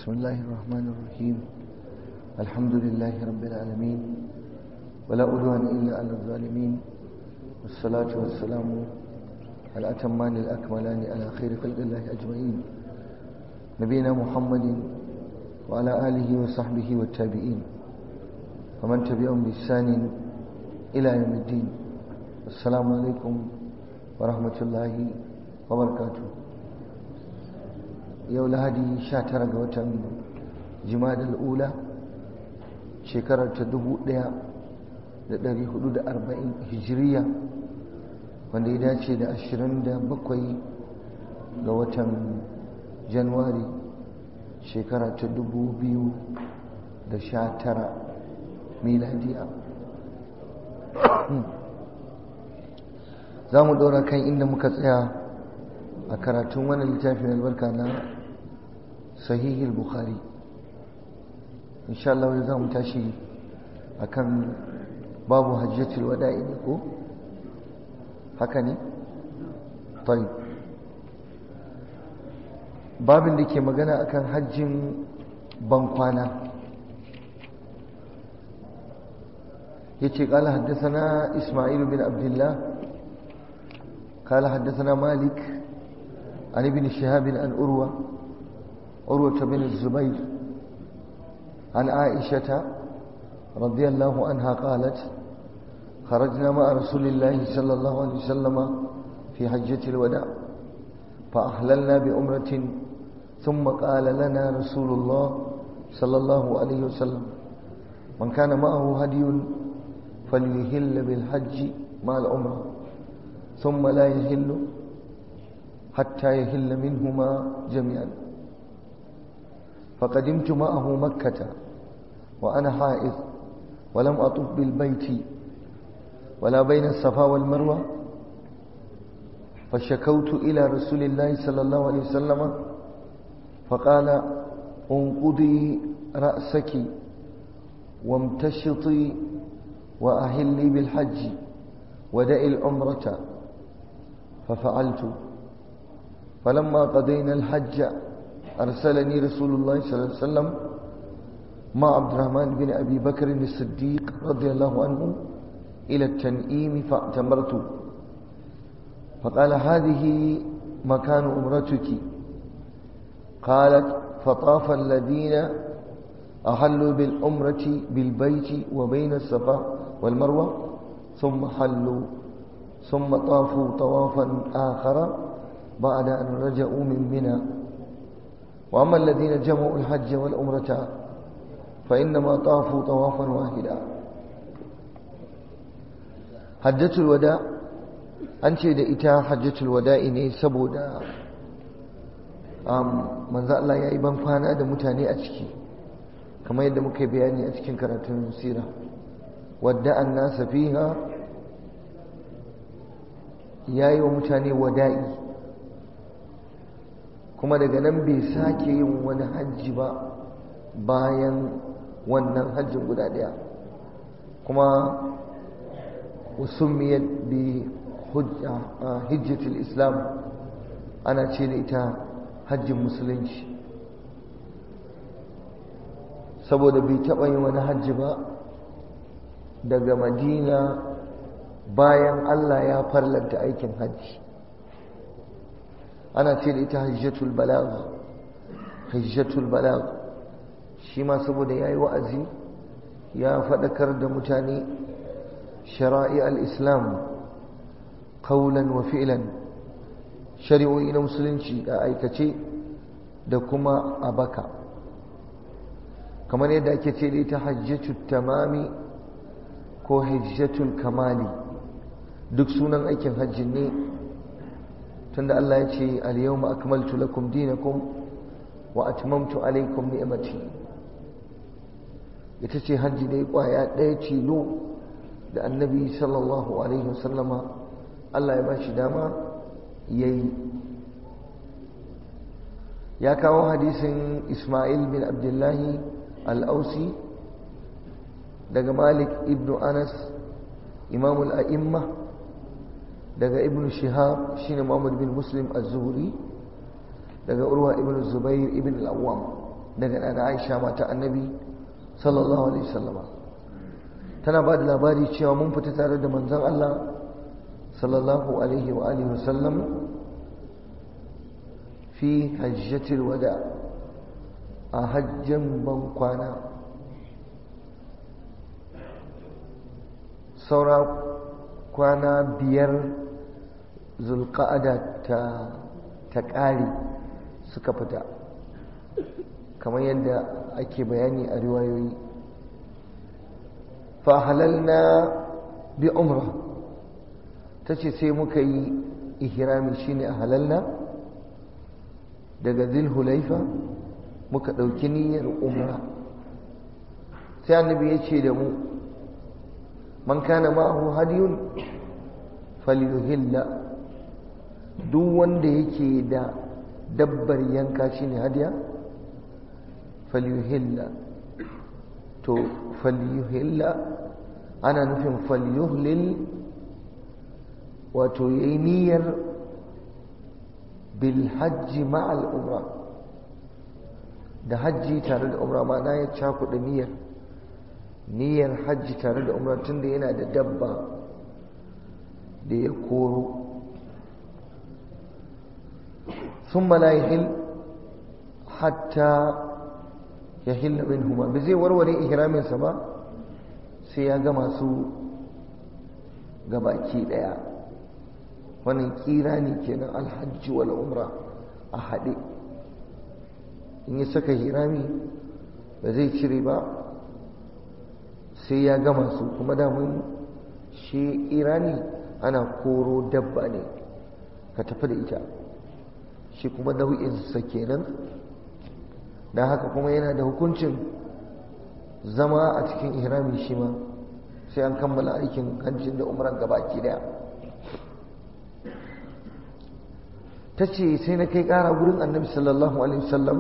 بسم الله الرحمن الرحيم الحمد لله رب العالمين ولا أدوان إلا على الظالمين والصلاة والسلام على الأتمان الأكملان على خير خلق الله أجمعين نبينا محمد وعلى آله وصحبه والتابعين ومن تبعهم بإحسان إلى يوم الدين السلام عليكم ورحمة الله وبركاته yau lahadi 19 ga watan jimadar ula shekarar ta 1440 hijiriya wanda ya dace da 27 ga watan januwari shekara ta 2019 miladiya za mu ɗora kan inda muka tsaya a karatun wani littafin albarka na sahihil bukhari insha Allah za mu tashi akan babu hajjatul wada'i ne ko haka ne tayyib babin da ke magana akan hajjin bankwana yace qala haddathana isma'il bin abdullah قال حدثنا مالك عن ابن شهاب عن أروى عروة بن الزبير عن عائشة رضي الله عنها قالت خرجنا مع رسول الله صلى الله عليه وسلم في حجة الوداع فأحللنا بأمرة ثم قال لنا رسول الله صلى الله عليه وسلم من كان معه هدي فليهل بالحج مع العمره ثم لا يهل حتى يهل منهما جميعا فقدمت معه مكة وأنا حائض ولم أطف بالبيت ولا بين الصفا والمروة فشكوت إلى رسول الله صلى الله عليه وسلم فقال انقضي رأسك وامتشطي وأهلي بالحج ودعي العمرة ففعلت فلما قضينا الحج أرسلني رسول الله صلى الله عليه وسلم مع عبد الرحمن بن أبي بكر الصديق رضي الله عنه إلى التنئيم فاعتمرت فقال هذه مكان أمرتك قالت فطاف الذين أحلوا بالأمرة بالبيت وبين الصفا والمروة ثم حلوا ثم طافوا طوافا آخر بعد أن رجعوا من منى وأما الذين جمعوا الحج والأمرة فإنما طافوا طوافا واحدا حجة الوداع an ce da ita hajjatul wada'i ne saboda manzo Allah ya yi ban kwana da mutane a ciki kamar yadda muka bayani a cikin karatun sira wadda an nasa fiha ya yi wa mutane wada'i kuma daga nan bai sake yin wani hajji ba bayan wannan hajjin guda ɗaya kuma usummiyar bi hijjatul islam ana ce da ita hajjin musulunci saboda bai taɓa yin wani hajji ba daga madina bayan Allah ya farlanta aikin hajji ana ce da ita hajjatul balagh hajjatul balagh shi ma saboda yayi wa'azi ya faɗakar da mutane shara'i al-islam qawlan wa fi'lan shari'o'i na musulunci a aikace da kuma a baka kamar yadda ake ce da ita hajjatul tamami ko hajjatul kamali duk sunan aikin hajji ne tunda Allah ya ce al-yawma akmaltu lakum dinakum wa atmamtu alaykum ni'mati ita ce hajji dai kwaya ɗaya tilo da annabi sallallahu alaihi wasallama Allah ya ba shi dama yayi ya kawo hadisin Ismail bin Abdullahi al-Ausi daga Malik ibn Anas imamul a'imma daga ibn shihab shine muhammad bin muslim az-zuhri daga urwa ibn zubair ibn al-awwam daga ɗana aisha mata annabi sallallahu alaihi wasallama tana ba da labari cewa mun fita tare da manzon Allah sallallahu alaihi wa alihi wasallam fi hajjatil wada a hajjan ban kwana saura kwana biyar zulqa'ada ta ta ƙare suka fita kamar yadda ake bayani a riwayoyi fahalalna bi umra ta ce sai muka yi ihrami shine a halalna daga zulhulaifa muka ɗauki niyyar umra sai annabi ya ce da mu man kana ma'ahu hadiyun falyuhilla duk wanda yake da dabbar yanka shine hadiya falyuhilla to falyuhilla ana nufin falyuhlil wato yayi niyyar bil hajji ma'al umra da hajji tare da umra ma'ana ya cakuɗa niyyar niyyar hajji tare da umra tunda yana da dabba da ya koro ثم لا يحل حتى يحل منهما بزي وروري إحرامين سبا سياغا masu gabaki daya wannan kirani kenan alhajji wal umra a haɗe in ya saka hirami ba zai cire ba sai ya gama su kuma damun shi irani ana koro dabba ne ka tafi da ita shi kuma nau'insa kenan don haka kuma yana da hukuncin zama a cikin ihrami shi ma sai an kammala aikin hajjin da umran gabaki daya ta ce sai na kai kara gurin annabi sallallahu alaihi wasallam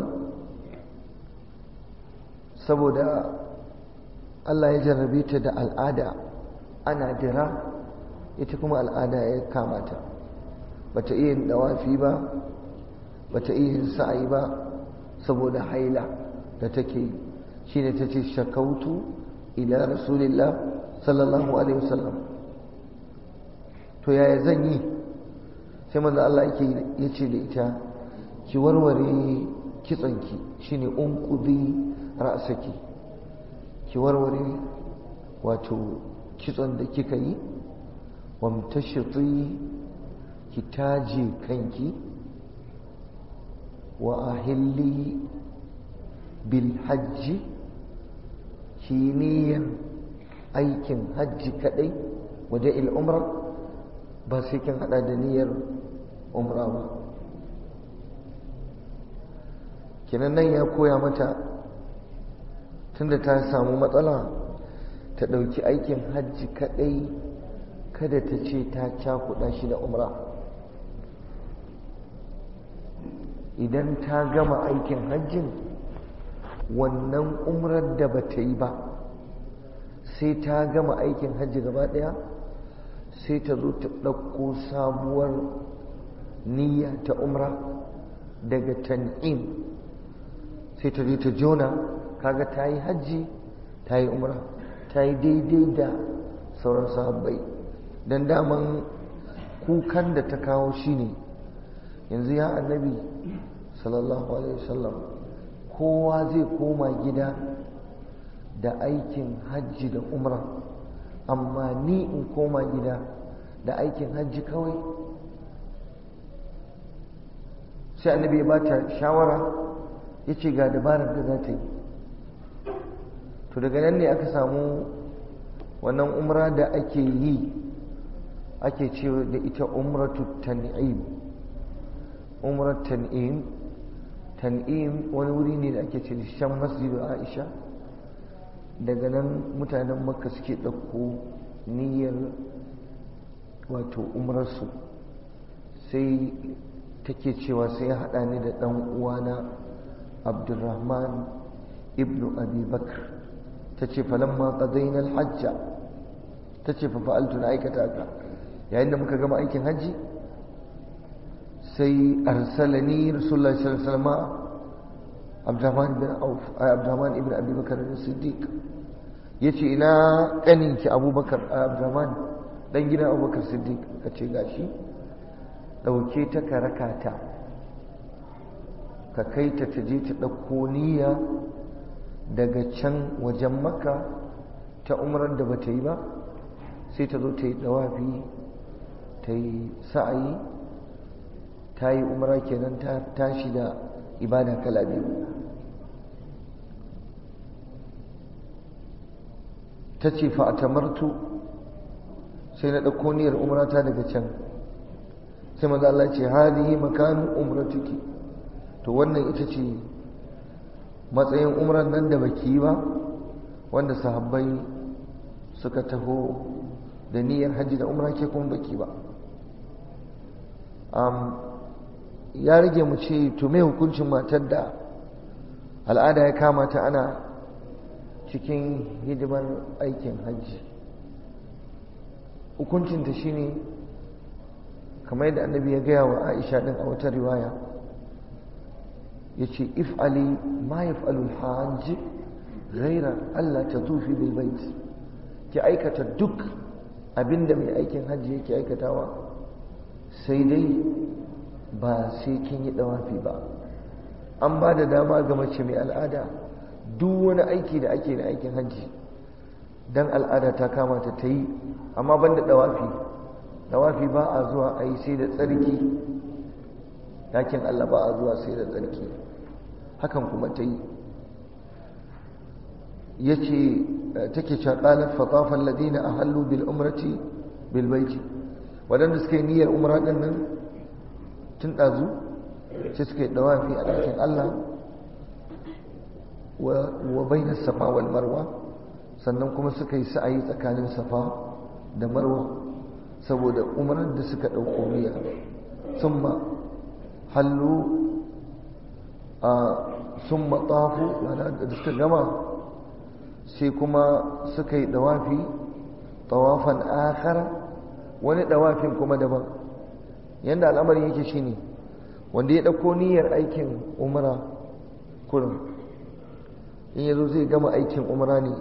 saboda Allah ya jarrabe ta da al'ada ana dira ita kuma al'ada ya kamata bata iya yin dawafi ba bata iya yin sa'ayi ba saboda haila da take shine tace shakautu ila rasulillah sallallahu alaihi wasallam to yaya zan yi sai manzo Allah yake yace da ita ki warware kitsanki shine unqudi ra'saki ki warware wato kitson da kika yi wamtashiti ki taje kanki wa ahilli bil hajji ki niyyar aikin hajji kadai waje il umra ba sai kin hada da niyyar umra ba kinan nan ya koya mata tunda ta samu matsala ta ɗauki aikin hajji kadai kada ta ce ta cakuɗa shi da umra idan ta gama aikin hajjin wannan umrar da ba ta yi ba sai ta gama aikin hajji gaba ɗaya sai ta zo ta ɗauko sabuwar niyya ta umra daga tan'im sai ta je ta jona kaga ta yi hajji ta yi umra ta yi daidai da sauran sahabbai don daman kukan da ta kawo shi ne yanzu ya annabi sallallahu alaihi wasallam kowa zai koma gida da aikin hajji da umra amma ni in koma gida da aikin hajji kawai sai annabi ya bata shawara ya ce ga dabarar da za ta yi to daga nan ne aka samu wannan umra da ake yi ake cewa da ita umratu tan'im umrar tan'im tan'im wani wuri ne da ake ce shan masjidu aisha daga nan mutanen makka suke ɗauko niyyar wato umrarsu sai take cewa sai ya haɗa ni da ɗan uwana abdulrahman ibnu abi bakr ta ce falamma qadayna alhajja ta ce fa fa'altu na aikata ka yayin da muka gama aikin hajji sai arsalani rasulullahi sallallahu alaihi wasallam abdurrahman bin auf abdurrahman ibn abi bakar siddiq yace ina kaninki abubakar abdurrahman dan gidan abubakar siddiq kace gashi dauke ta karakata ka kai ta taje ta dauko niyya daga can wajen maka ta umrar da bata yi ba sai ta zo ta yi dawafi ta yi sa'ayi ta yi umra kenan ta tashi da ibada kala biyu ta ce fa'atamartu sai na ɗauko niyyar umrata daga can sai maza Allah ce hadihi makanin umratuki to wannan ita ce matsayin umran nan da baki yi ba wanda sahabbai suka taho da niyyar hajji da umra ke kuma baki ba ya rage mu ce to me hukuncin matar da al'ada ya kama ta ana cikin hidimar aikin hajji hukuncinta shine kamar yadda annabi ya gaya wa aisha din a wata riwaya ya ce if'ali ma yaf'alul hajji ghaira Allah ta tufi bil bait ki aikata duk abinda mai aikin hajji yake aikatawa sai dai ba sai kin yi dawafi ba an ba da dama ga mace mai al'ada duk wani aiki da ake da aikin hajji dan al'ada ta kama ta ta yi amma banda dawafi dawafi ba a zuwa a yi sai da tsarki dakin Allah ba a zuwa sai da tsarki hakan kuma ta yi ya ce take caƙalar fatafan ladina a hallu bil umrati bil baiti waɗanda suka yi niyyar umra ɗin nan tun ɗazu sai suka yi ɗawafi a ɗakin Allah wa bainar safa wal marwa sannan kuma suka yi sa'ayi tsakanin safa da marwa saboda umrar da suka ɗauko niyya sun ma hallu a sun matafu da suka gama sai kuma suka yi ɗawafi tawafan akhara wani ɗawafin kuma daban yadda al'amarin yake shine wanda ya ɗauko niyyar aikin umra kurin in yazo zai gama aikin umra ne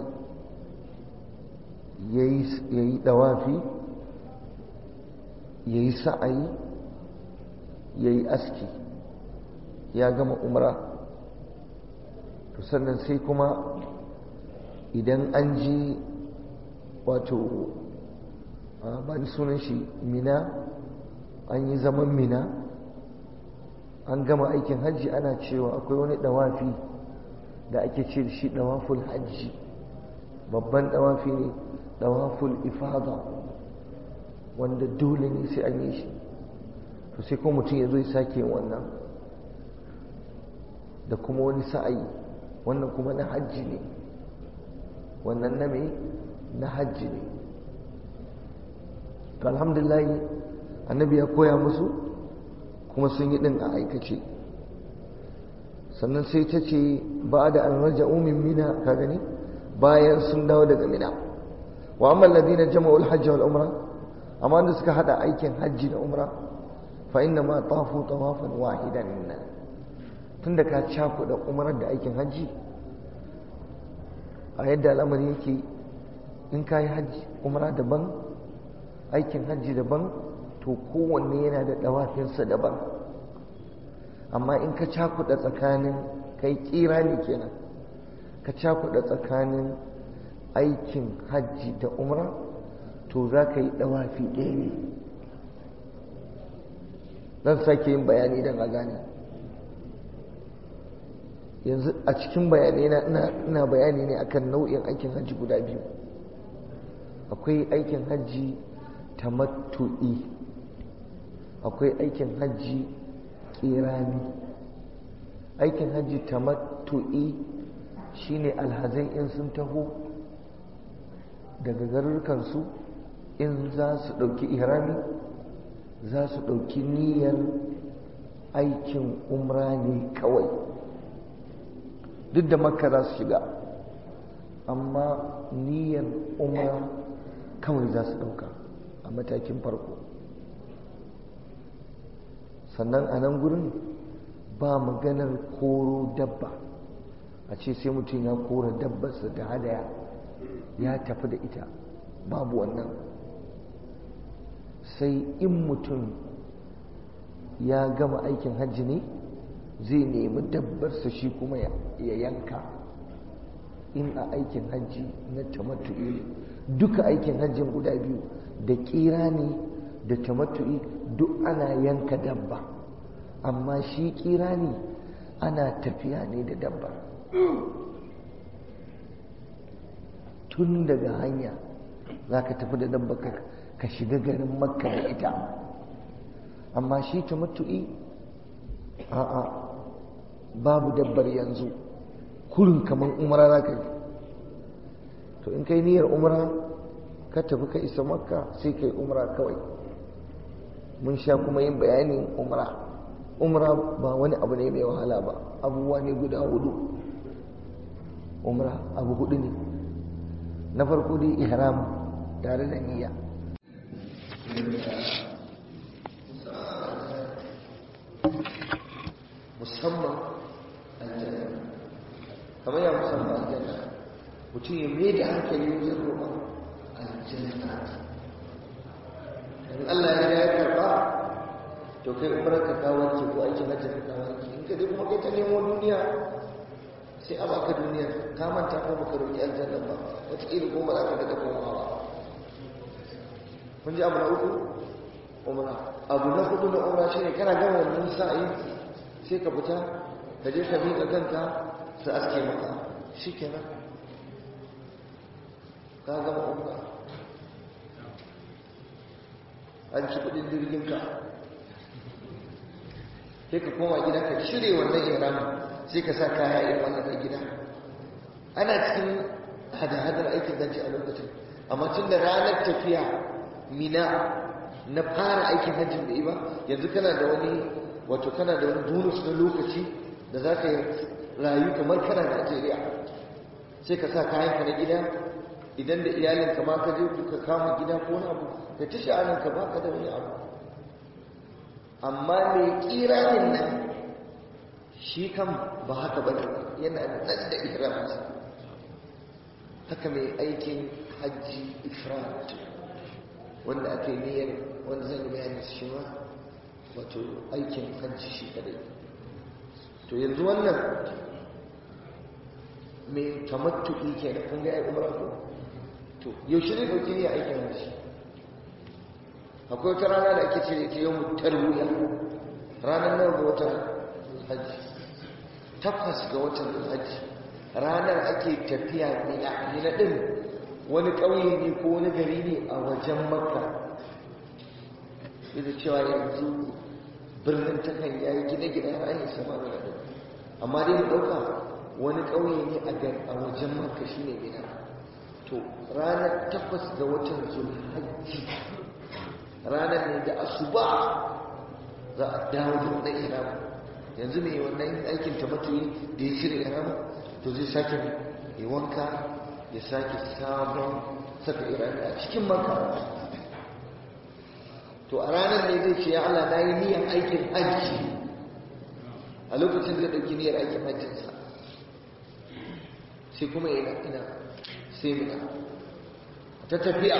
ya yi ɗawafi ya yi sa'ayi ya yi aski ya gama umra to sannan sai kuma idan an ji wato ba ni sunan shi mina an yi zaman mina an gama aikin hajji ana cewa akwai wani dawafi da ake ce da shi dawaful hajji babban dawafi ne dawaful ifada wanda dole ne sai an yi shi to sai kuma mutum ya zo ya sake wannan da kuma wani sa'ayi wannan kuma na hajji ne wannan na mai na hajji ne to alhamdulillah annabi ya koya musu kuma sun yi din a aikace sannan sai ta ce ba da an raja umin mina ka gani bayan sun dawo daga mina wa amma alladhina jama'u al-hajj wal umra amma da suka hada aikin hajji da umra fa inna ma tafu tawafan wahidan tunda ka cakuɗa umrar da aikin hajji a yadda al'amari yake in ka yi hajji umra daban aikin hajji daban to kowanne yana da ɗawafinsa daban amma in ka cakuɗa tsakanin kai ƙira ne kenan ka cakuɗa tsakanin aikin hajji da umra to za ka yi ɗawafi ɗaya ne zan sake yin bayani don a gane yanzu a cikin bayanai na ina bayani ne akan nau'in aikin hajji guda biyu akwai aikin hajji tamattu'i akwai aikin hajji kirani aikin hajji tamattu'i shine alhazai in sun taho daga garurukansu in za su ɗauki ihrami za su ɗauki niyyar aikin umra ne kawai duk da makka za su shiga amma niyyar umra kawai za su ɗauka a matakin farko sannan a nan gurin ba maganar koro dabba a ce sai mutum ya kora dabbarsa da hadaya ya tafi da ita babu wannan sai in mutum ya gama aikin hajji ne zai nemi dabbarsa shi kuma ya yanka in a aikin hajji na tamattu'i ne duka aikin hajjin guda biyu da kira ne da tamattu'i duk ana yanka dabba amma shi kira ne ana tafiya ne da dabba tun daga hanya za ka tafi da dabba ka shiga garin makka da ita amma shi tamattu'i a'a babu dabbar yanzu kurin kamar umara za ka yi to in kai niyyar umara ka tafi ka isa makka sai kai umara kawai mun sha kuma yin bayanin umara umara ba wani abu ne mai wahala ba abubuwa ne guda hudu umara abu hudu ne na farko dai ihram tare da niyya musamman aljanna kamar ya musamman aljanna mutum ya mai da hankali wajen roƙon aljanna in Allah ya ya karɓa to kai umar ka kawo ki ko aikin hajji ka kawo ki in ka je kuma kai ta nemo duniya sai a baka duniya ka manta ko baka roƙi aljanna ba wataƙila ko ba za ka daga komawa ba kun ji abu na uku umra abu na hudu na umra shine kana gama wannan sa'ayi sai ka fita ka je ka miƙa kanka su aske maka shi kenan ka gama umra an ci kudin jirginka sai ka koma gida ka cire wannan ihramin sai ka sa kaya irin wannan na gida ana cikin hada-hadar aikin zanci a lokacin amma tun da ranar tafiya mina na fara aikin hajjin da ba yanzu kana da wani wato kana da wani bonus na lokaci da za ka rayu kamar kana Najeriya sai ka sa kayanka na gida idan da iyalinka ma ka je ka kama gida ko wani abu ka ci sha'aninka ba ka da wani abu amma mai kiranin nan shi kan ba haka ba yana nan da ihraminsa haka mai aikin hajji ifrat wanda aka yi niyyar wanda zan yi bayani shi ma wato aikin hajji shi kadai to yanzu wannan mai tamattu'i ke da kun ga ya umar ko to yaushe ne dauki ne aikin hajji akwai wata rana da ake cire ta yau tarwiya ranar nawa ga watan hajji takwas ga watan hajji ranar ake tafiya mina mina din wani ƙauye ne ko wani gari ne a wajen makka da cewa yanzu birnin takan ya yi gine-gine har an yi sama da ɗin amma dai mu ɗauka wani ƙauye ne a wajen makka shi ne mina to ranar takwas ga watan zulhajji ranar ne da asuba za a dawo da wannan ihram yanzu mai wannan aikin tamattuyi da ya shirya ihram to zai sake ya wanka ya sake sabon saka irani a cikin maka to a ranar ne zai ce ya Allah na yi niyan aikin hajji a lokacin zai ɗauki niyyar aikin hajjinsa sai kuma ina ina sai mina ta tafiya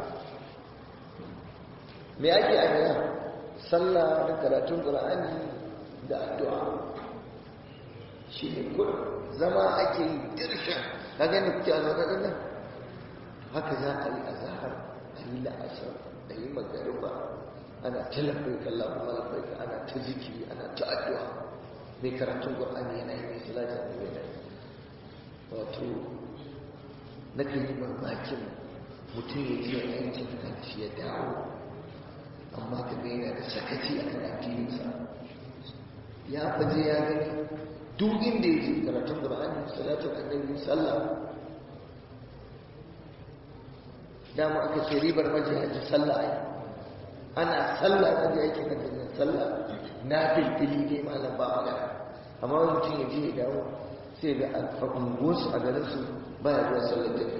me ake a mina sallah da karatun ƙur'ani da addu'a shi ne kullum zama ake yi dirshan ka gani kuke a zaune nan haka za a yi azahar a yi la'asar a yi magariba ana ta labbaika Allahumma labbaika ana ta zikiri ana ta addu'a mai karatun Qur'ani yana yi mai salati a mai yana wato na kan yi mamakin mutum ya je aikin hajji ya dawo amma ka ga yana da sakaci a kan addininsa ya faje ya gani duk inda ya je karatun Qur'ani salatin annabi sallah dama aka ce ribar majiyaci sallah ai ana sallah na da yake kan sallah na filfili ne malam ba magana amma wani mutum ya je ya dawo sai ga a unguwarsu a garinsu ba ya zuwa sallar da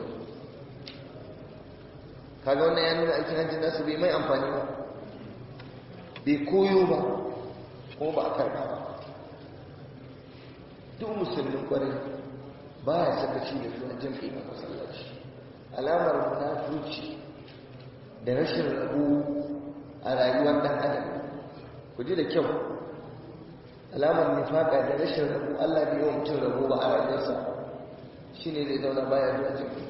kaga wannan ya nuna aikin hajji nasu bai mai amfani ba bai koyo ba kuma ba a karɓa ba duk musulmin kwarai baya sakaci da zuwa jam'i a masallaci alamar munafurci da rashin rabu a rayuwar dan adam ku ji da kyau alamar nifaka da rashin rabu Allah bai yawan mutum rabu ba a rayuwarsa shine zai zauna baya zuwa jam'i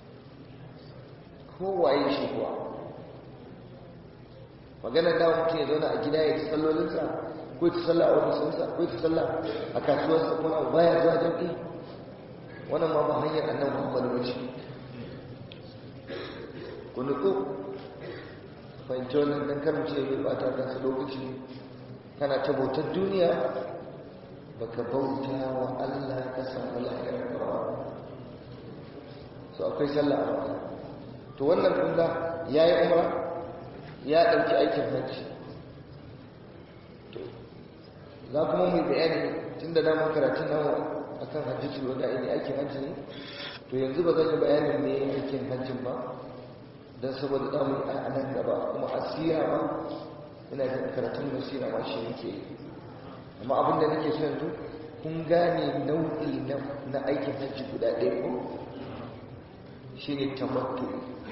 kowaye shi kuwa magana da mutum ya zauna a gida ya ci sallolinsa ko ta sallah a ofisinsa ko ta sallah a kasuwarsa ko na baya zuwa jam'i wannan ma ba hanyar annan muhammadu ba ce ku nutsu fahimci wannan dan karmace mai bata kansa lokaci kana ta bautar duniya baka bauta wa Allah ka samu lahiyar kawo so akwai sallah a wata to wannan kunga ya yi umra ya ɗauki aikin hajji to za kuma mu bayani tun da damar karatun namu akan hajji wanda ne aikin hajji ne to yanzu ba zan yi bayanin me aikin hajjin ba don saboda damu a nan gaba kuma asira ba ina da karatun basira ma shi yake yi amma abin da nake so yanzu kun gane nau'i na aikin hajji guda ɗaya ko shi ne tamattu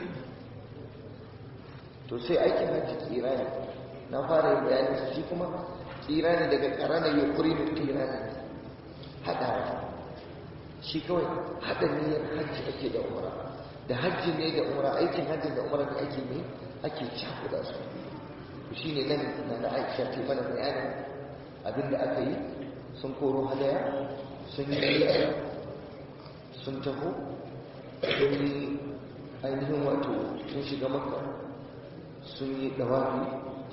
to sai aikin hajji kira ne na fara yin bayanin su shi kuma kira ne daga ƙarana ya kuri da kira ne haɗa shi kawai haɗa niyyar hajji ake da umara da hajji ne da umara aikin hajji da umara da ake ne ake cakuɗa su shi ne nan na na aisha ta mana bayanin abinda aka yi sun koro hadaya sun yi sun taho sun yi ainihin wato sun shiga makka sun yi dawafi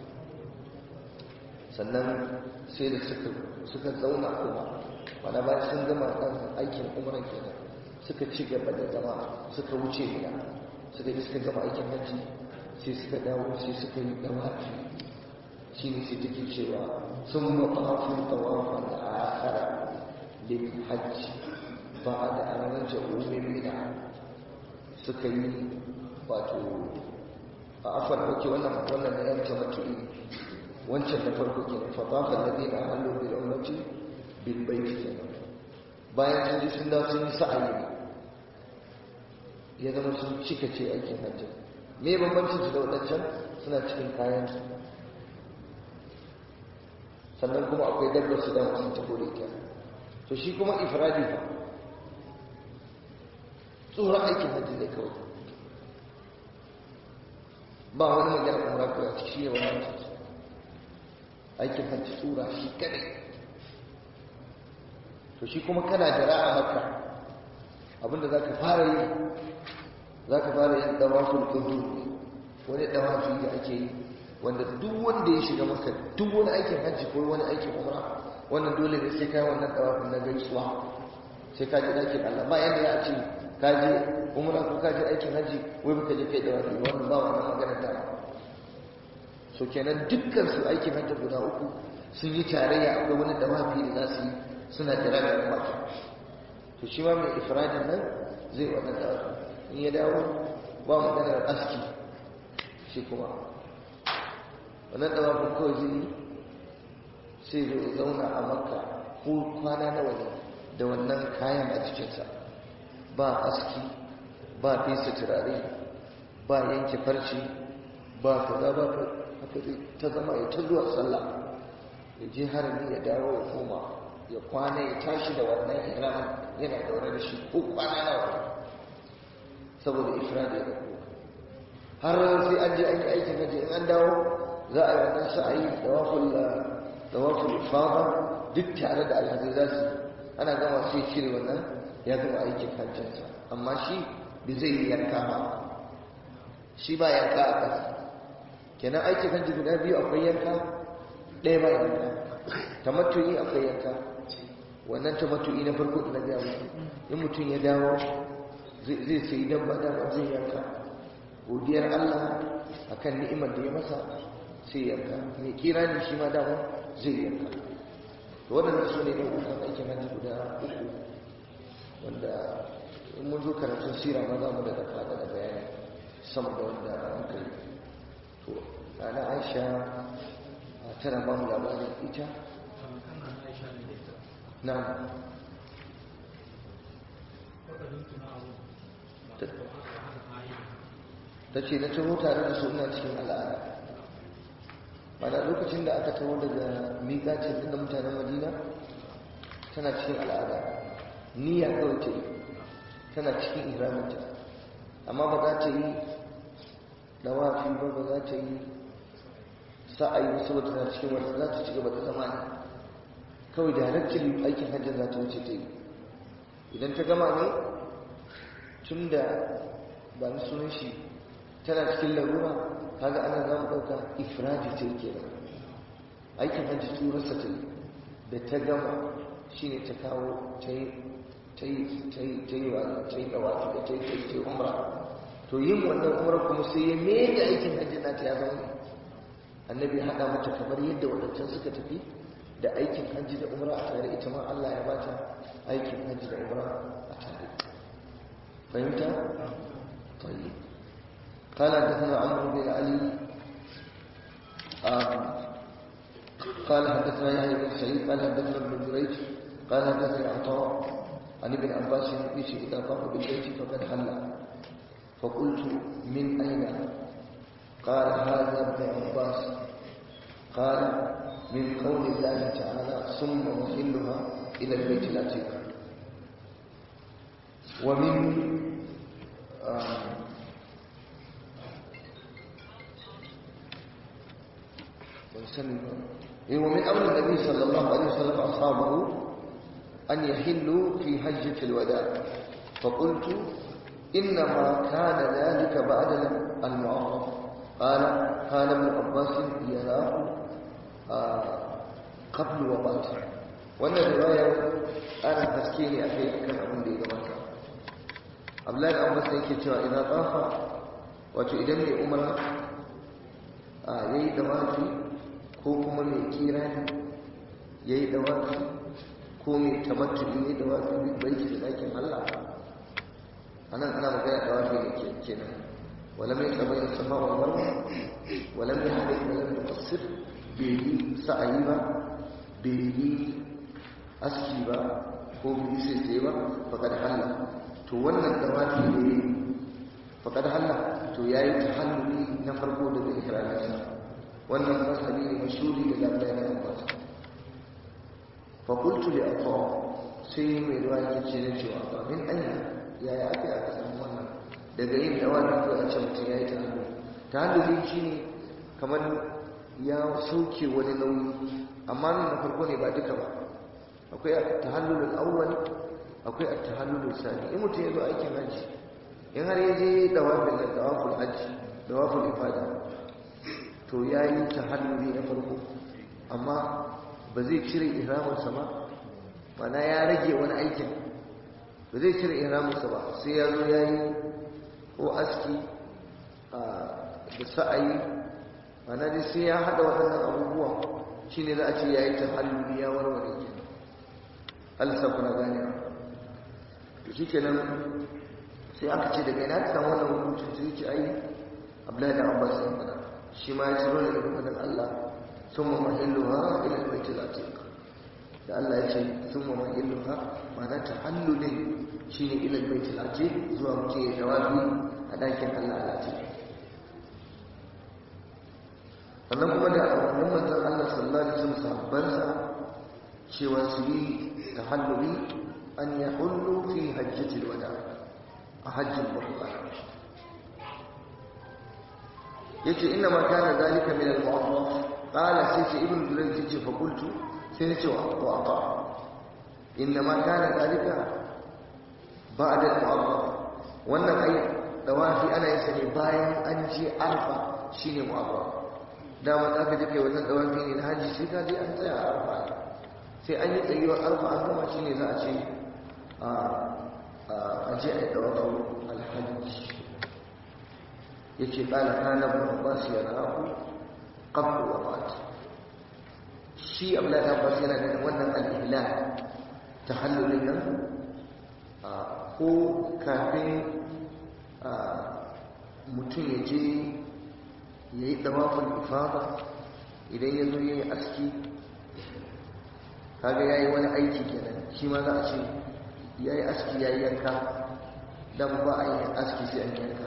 sannan sai da suka zauna kuma mana bayan sun gama ɗan aikin umaran kenan suka ci gaba da zama suka wuce gida suka ji suka gama aikin hajji sai suka dawo sai suka yi dawafi shi ne sai take cewa sun mafafu tawafan akara lil hajji ba da an rage umin mina suka yi wato a afar ake wannan wannan da yanke matu'i wancan da farko ke fa tafa alladina halu bil umrati bil bayt kenan bayan sun ji sun dawo sun yi sa'ayi ya zama sun cika ce aikin hajji me bambancin su da wadancan suna cikin kayan su sannan kuma akwai dabbar su da sun tafi da ita to shi kuma ifradi fa tsoron aikin hajji ne kawai ba wani magana umra ko a ciki shi ne wannan aikin hajji tsura shi kadai to shi kuma kana da ra'a maka abinda za ka fara yi za ka fara yin dawafin kudu wani dawafi da ake yi wanda duk wanda ya shiga maka duk wani aikin hajji ko wani aikin umra wannan dole ne sai kai wannan dawafin na gaisuwa sai ka ji dakin Allah ba yanda ya ce ka je umra ko ka je aikin hajji wai baka je kai dawafi wannan ba wannan magana ta so kenan dukkan su aikin hajji guda uku sun yi tarayya akwai wani dawafi da za su yi suna jira da maka to shi ma mai ifradin nan zai wannan dawafi in ya dawo ba maganar aski shi kuma wannan dawafin kawai zai yi sai zai zauna a makka ko kwana nawa ne da wannan kayan a jikinsa ba aski ba fesa turare ba yanke farce ba kaza ba haka zai ta zama ya ta zuwa sallah ya je harami ya dawo ya koma ya kwana ya tashi da wannan ihram yana daure da shi ko kwana nawa saboda ifrad ya dauko har sai an je an yi aikin haji in an dawo za a yi wannan sa'ayi dawaful dawaful ifada duk tare da alhaji za su ana gama sai cire wannan ya gama aikin hajjinsa amma shi bai zai yi yanka ba shi ba yanka a ƙasa kenan aikin hajji guda biyu akwai yanka ɗaya ba yanka tamattu'i akwai yanka wannan tamattu'i na farko da na gaya muku in mutum ya dawo zai sai dabba dama zai yanka godiyar Allah akan ni'imar da ya masa sai yanka mai kira ne shi ma dama zai yanka to waɗannan su ne ɗaukukan aikin hajji guda uku wanda in mun zo karatun sira ma za mu da faɗa da bayani sama da wanda muka yi to ana aisha tana ba mu labarin ita na ta ce na taho tare da suna cikin al'ada mana lokacin da aka taho daga miƙacin inda mutanen madina tana cikin al'ada niyya kawai ta yi tana cikin iraminta amma ba za ta yi dawafi ba ba za ta yi sa'ayi ba saboda tana cikin wata za ta ci gaba da zama ne kawai da halittar aikin hajjar za ta wuce ta yi idan ta gama ne tun da ba ni sunan shi tana cikin larura kaga ana za mu ɗauka ifradi ta yi kenan aikin hajji turarsa ta yi da ta gama shi ne ta kawo ta yi ta yi ta yi ta yi wa ta yi ɗawafi da ta yi ta yi ta yi umra to yin wannan umra kuma sai ya mai da aikin hajji na ta ya zama annabi ya haɗa mata kamar yadda waɗancan suka tafi da aikin hajji da umra a tare ita ma Allah ya bata aikin hajji da umra a tare fahimta طيب قال حدثنا عمرو بن علي قال حدثنا يحيى بن سعيد قال حدثنا ابن جريج قال حدثني عطاء عن ابن عباس يقول اذا طاف بالبيت فقد حل فقلت من اين قال هذا ابن عباس قال من قول الله تعالى ثم محلها الى البيت العتيق ومن آه ومن أمر النبي صلى الله عليه وسلم أصحابه أن يحلوا في حجة الوداع فقلت إنما كان ذلك بعد المعرف قال كان ابن عباس يراه آه قبل وفاته وأن الرواية أنا تسكيني أخي كان أقول لي جماعة Abdullahi da Abbas yake cewa idan tsafa wato idan mai umara a yayi dawafi ko kuma mai kirani yayi dawafi ko mai tamattu yayi dawafi bi baiti da dakin Allah anan ana magana dawafi ne ke kenan wala mai tabayyin safa wal marwa wala mai hadith wala mai muqassir bai yi sa'ayi ba bai yi aski ba ko bai yi sai ba faqad halla to wannan dawafi ne faƙad halla to ya yi tahalluli na farko daga ikirarinsa wannan masali ne mashuri da labdai na abbas fakultu da afa sai mai ruwa ya ce na cewa ba min anya yaya aka yi aka samu wannan daga yin dawafi ko a ce mutum ya yi tahalluli tahalluli shi ne kamar ya sauke wani nauyi amma nan na farko ne ba duka ba akwai tahallulul awwal akwai at-tahallul sani in mutum ya zo aikin hajji in har ya je dawafin da dawaful hajji dawaful ifada to yayi tahalluli na farko amma ba zai cire ihramin sa ba mana ya rage wani aikin ba zai cire ihramin sa ba sai ya zo yayi ko aski da sa'ayi mana dai sai ya hada waɗannan abubuwa shine za a ce yayi tahalluli ya warware kenan Allah sa kuna ganewa to shi kenan sai aka ce daga ina ka samu wannan hukunci sai ce ai abdullahi da abbas ya fada shi ma ya ciro ne daga fadan allah summa mahilluha ila albaytil atiq da allah ya ce summa mahilluha ma'ana tahallulin shine ila albaytil atiq zuwa mutum ya dawafi a dakin allah al-atiq sannan kuma da wannan manzon allah sallallahu alaihi wasallam sahabbansa cewa su yi tahalluli أن يحلوا في حجة الوداع حج البحر يتي إنما كان ذلك من المعرف قال سيتي ابن جريج يتي فقلت سيتي وأطاع إنما كان ذلك بعد المعرف وأن أي دوافي أنا يسني باين أنجي أرفع شيني معرف دام ذاك جكي wannan dawafi ne na haji sai ka je an tsaya a arfa sai an yi tsayuwar arfa an gama shine za a ce a ji a ɗaukar alhaji ya ce ƙala kana abbas ya rahu ƙablu wa fati shi abdullahi abbas yana da wannan al'ila ta hallulin nan ko kafin mutum ya je ya yi ɗawafin ifada idan ya zo ya yi aski kaga ya yi wani aiki kenan shi ma za a ce ya yi aski ya yi yanka dan ba a yi aski sai an yanka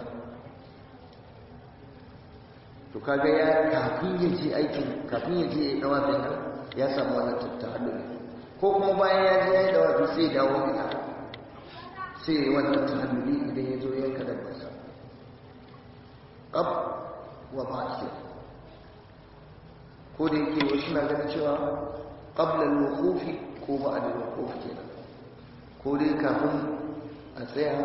to kaga ya kafin ya je aikin kafin ya je ya dawa nan ya samu wannan tahalluli ko kuma bayan ya je ya yi dawa sai ya dawo gida sai ya yi wannan tahalluli idan ya zo yanka da basa qab wa ba'd ko da yake wasu na ganin cewa qabla al-wuquf ko ba'da al-wuquf kenan ko dai kafin a tsaya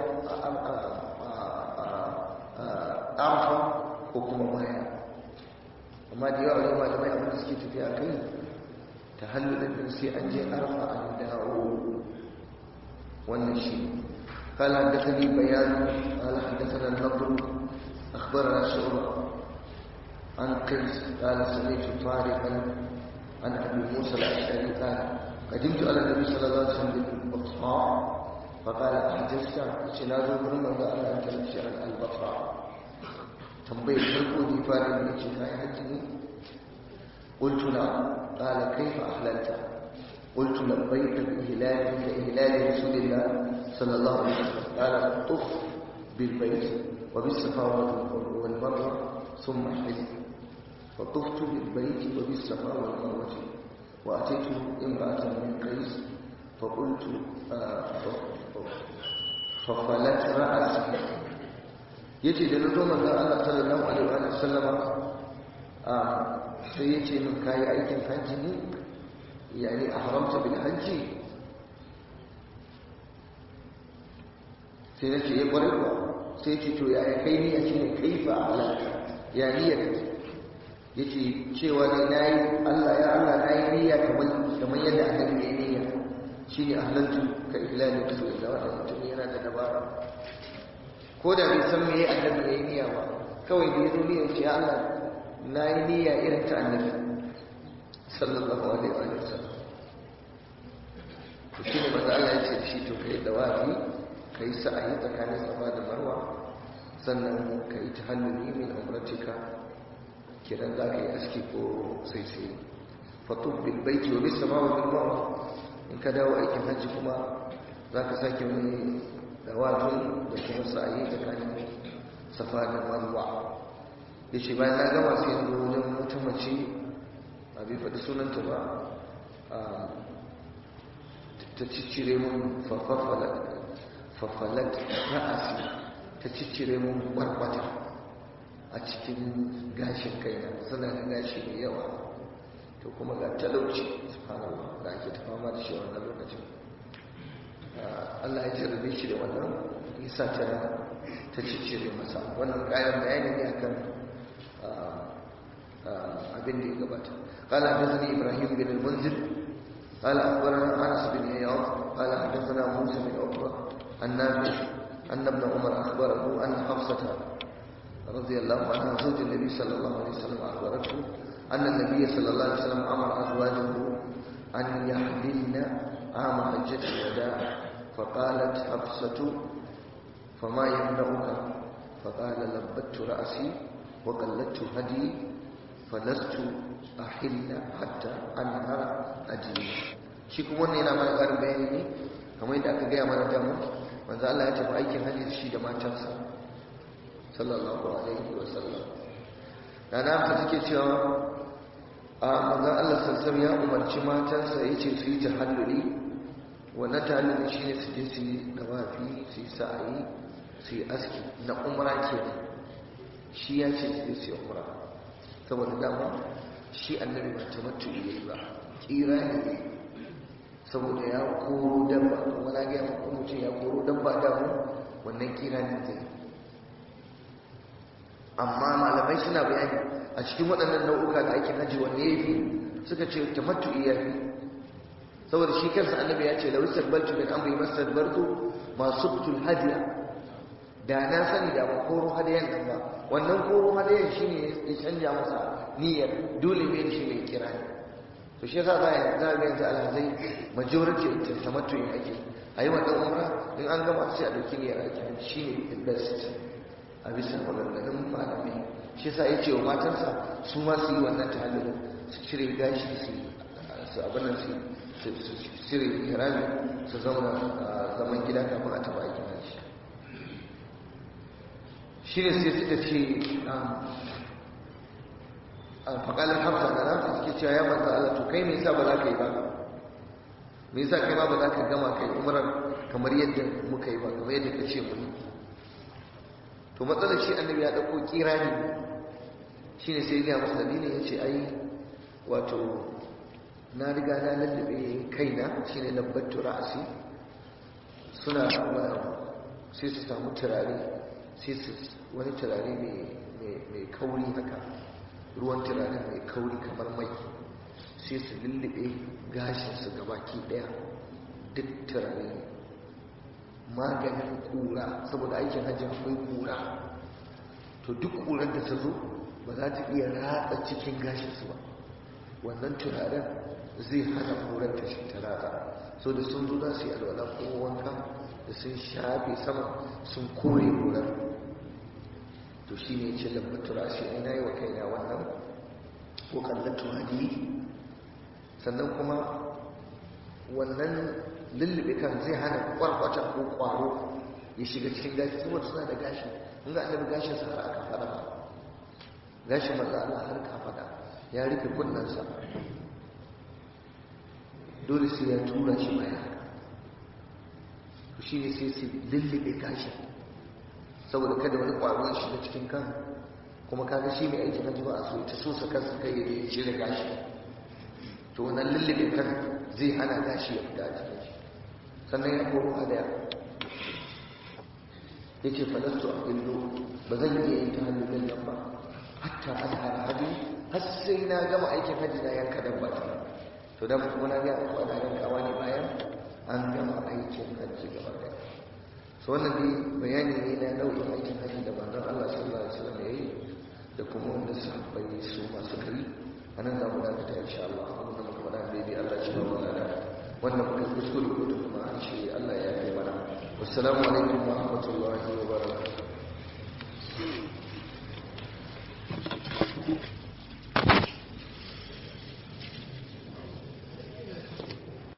a arfa ko kuma baya amma da yawa yawa malamai abin da suke tafiya kai ta hallulin din sai an je arfa an dawo wannan shi قال حدثني بيان قال حدثنا النضر أخبرنا شعبة عن قيس قال سمعت طارقا عن أبي موسى الأشعري قال قدمت على النبي صلى الله عليه وسلم بالبطحاء فقال أحجزت سنازو برمى قال أنت لتشعر البطحاء tambayar farko da fara da ce kai hajji ne qultu na qala kayfa ahlalta qultu labbayka bi ihlali ka ihlali rasulillah sallallahu alaihi wasallam qala tuf bil bayt wa bis safa wal marwa thumma hil فطفت بالبيت وبالصفا والمروه واتيت امراه من قيس فقلت ففلت راسي yace da na zo manzon Allah sallallahu alaihi wa sallama a sai yace min kai aikin hajji ne yani ahramta bil hajji sai nace ya kware ba sai yace to ya kai ni a shine kaifa alaka ya niyya yace cewa ne nayi Allah ya Allah nayi niyya kamar kamar yadda annabi ya niyya shine ahlantu ka ihlali rasulullah wa mutum yana da dabara ko da bai san meye annabi ya yi niyya ba kawai da ya zo niyyar ce Allah na yi niyya irin ta annabi sallallahu alaihi wa sallam to shi ne maza Allah ya ce da shi to kai dawafi kai sa'ayi tsakanin safa da marwa sannan ka yi tahalluli min umratika kiran za ka yi aski ko sai sai fatub bil baiti wa bis sama wa bil marwa in ka dawo aikin hajji kuma za ka sake wani dawatun da kuma sa'ayi tsakanin safa da marwa ya ce bayan na gama sai yanzu wajen wata mace a bai faɗi sunanta ba ta ciccire mun fafalat ra'asi ta ciccire mun barbata a cikin gashin kaina suna da gashi mai yawa to kuma ga talauci subhanallah da ake ta fama da shi wannan lokacin Allah ya jarrabe shi da wannan yasa ta ta ciccire masa wannan kayan bayani ne akan abin da ya gabata قال حدثني ابراهيم بن المنذر قال اخبرنا انس بن عياض قال حدثنا موسى بن عقبه النافع ان ابن عمر اخبره ان حفصه رضي الله عنها زوج النبي صلى الله عليه وسلم اخبرته ان النبي صلى الله عليه وسلم امر ازواجه ان يحللن عام حجه الوداع فقالت حفصة فما يمنعك فقال لبت رأسي وقلدت هدي فلست أحل حتى أنهر أجلي shi kuma wannan yana mana ƙarin bayani ne kamar yadda aka gaya mana damu manzo Allah ya tafi aikin hajji shi da matansa sallallahu alaihi wa sallam da na ta take cewa a manzo Allah sallallahu ya umarci matansa yace su yi tahalluli wannan talibin shi ne su je su yi dawafi su yi sa'ayi su yi aski na umra ke shi ya ce su je su yi umra saboda dama shi annabi ba ta matu yi ba kira ne saboda ya koro dabba kuma na gaya maka mutum ya koro dabba damu wannan kira ne zai amma malamai suna bayani a cikin waɗannan nau'uka da ake haji wanne ya fi suka ce ta matu iya fi saboda shi kansa annabi ya ce lawisar baltu min amri masar barku masu kutul hadiya da na sani da ba koro hadiyan nan ba wannan koro hadiyan shi ne ya canja masa niyyar dole ne shi mai kira ne to shi yasa za a za a yanzu alhazai majority ta tamattu yin ake a yi wannan umra in an gama sai a ɗauki niyyar ake shi ne the best a bisa maganganun malamai shi yasa ya ce wa matansa su ma su yi wannan tahallulin su cire gashi su abin nan su su sire ihrami su zauna a zaman gida kafin a taba aikin hajji shi ne sai suka ce a faƙalin hafsa da nafi suke cewa ya manzo Allah to kai me yasa ba za ka yi ba me yasa kai ma ba za ka gama kai umrar kamar yadda muka yi ba kamar yadda ka ce mu yi to matsalar shi annabi ya ɗauko kirani shi ne sai ya masa dalilin ya ce ai wato na riga na lallabe kaina shi ne labbattu ra'asi suna sai su samu turare sai su wani turare mai kauri haka ruwan turare mai kauri kamar mai sai su lullube gashinsu gabaki daya duk turare maganin kura saboda aikin hajji akwai kura to duk kurar da ta zo ba za ta iya ratsa cikin gashinsu ba wannan turaren zai hana kurar ta shi ta ratsa so da sun zo za su yi alwala ko wanka da sun shafe sama sun kore kurar to shi ne ce lambatura shi ina yi wa kaina wannan ko kallatu hadi sannan kuma wannan lullube kan zai hana kwarkwata ko kwaro ya shiga cikin gashi saboda suna da gashi in ga annabi gashin sa har aka fada ba gashin manzo Allah har ka fada ya rufe kunnansa dole sai ya tura shi baya to shine sai su lullube gashin saboda kada wani kwaro ya shiga cikin kan kuma kaga shi mai aikin hajji ba a so ta so sa kansa kai ya cire gashi to wannan lullube kan zai hana gashi ya fita a cikin shi sannan ya koro hadaya ya ce falastu a illo ba zan iya yin ta hannun nan ba hatta an hara hadu har sai na gama aikin hajji na yanka dabba ta to dan kuma na ga ko ana yankawa ne bayan an gama aikin hajji gaba daya so wannan dai bayani ne na nau'in aikin hajji da manzon Allah sallallahu alaihi wasallam yayi da kuma wanda sahabbai su masu kai anan za mu dakata insha Allah abin da muka faɗa daidai Allah shi ba mu lada wannan muka kuskure ko kuma an shi Allah ya kai mana wassalamu alaikum wa rahmatullahi wa barakatuh